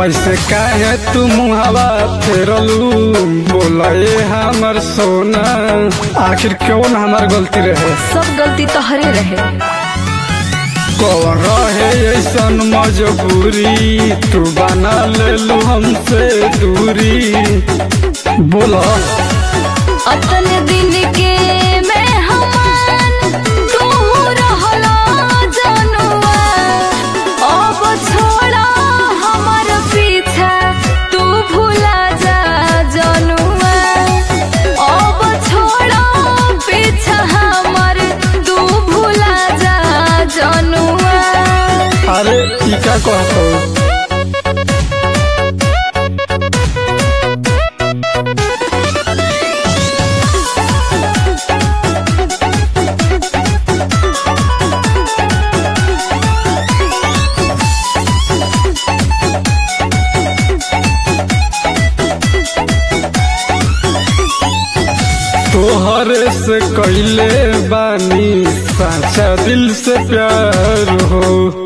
ऐसे काहे तू मुहावा फेरलू बोले हमर सोना आखिर कौन हमार गलती रहे सब गलती तोहरे रहे कौन रहे ऐसन मजबूरी तू बना लेलू हमसे दूरी बोला अतने दिन के मेहमान तू रहला जनुआ अब छोड़ा हमर पीछा तू भूला जा जनुआ अब छोड़ा पीछा हमर तू भूला जा जनुआ अरे ई का कहतो तोहरे से कैले बानी साचा दिल से प्यार हो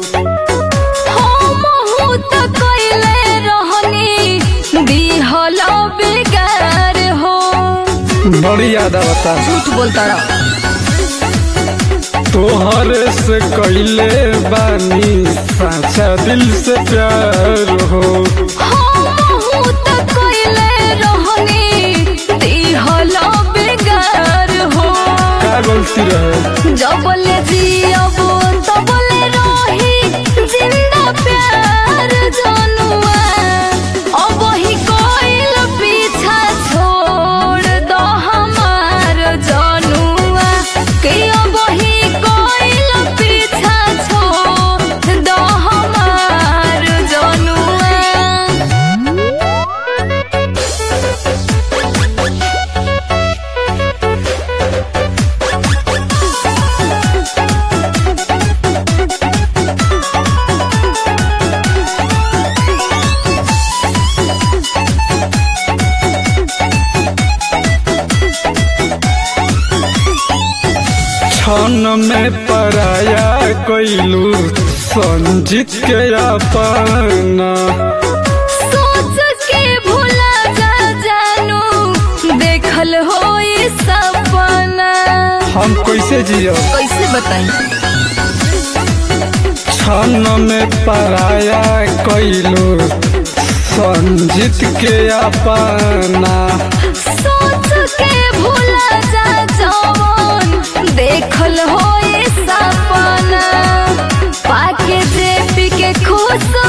हमहू त कइले रहनी दिहल बेगार हो बड़ी याद आवता झूठ बोलता रहा तोहरे से कैले बानी साचा दिल से प्यार हो हमहू त कइले रहनी दिहल बेगार हो का गलती रहे जबले जियब तबले रही जिंदा प्यार जनुआ अब ही कोइल पीछा छोड़ दो हमार जनुआ के अब ही कोइल पीछा छोड़ दो हमार जनुआ क्षण में पराया कैलू संजीत के अपना सोच के भूला जा जानू देखल हो ये सपना हम कैसे जियो कैसे बताई क्षण में पराया कैलू संजीत के अपना सोच के भूला जा जवन देखल हो ये सपना पाके जेपी के खुश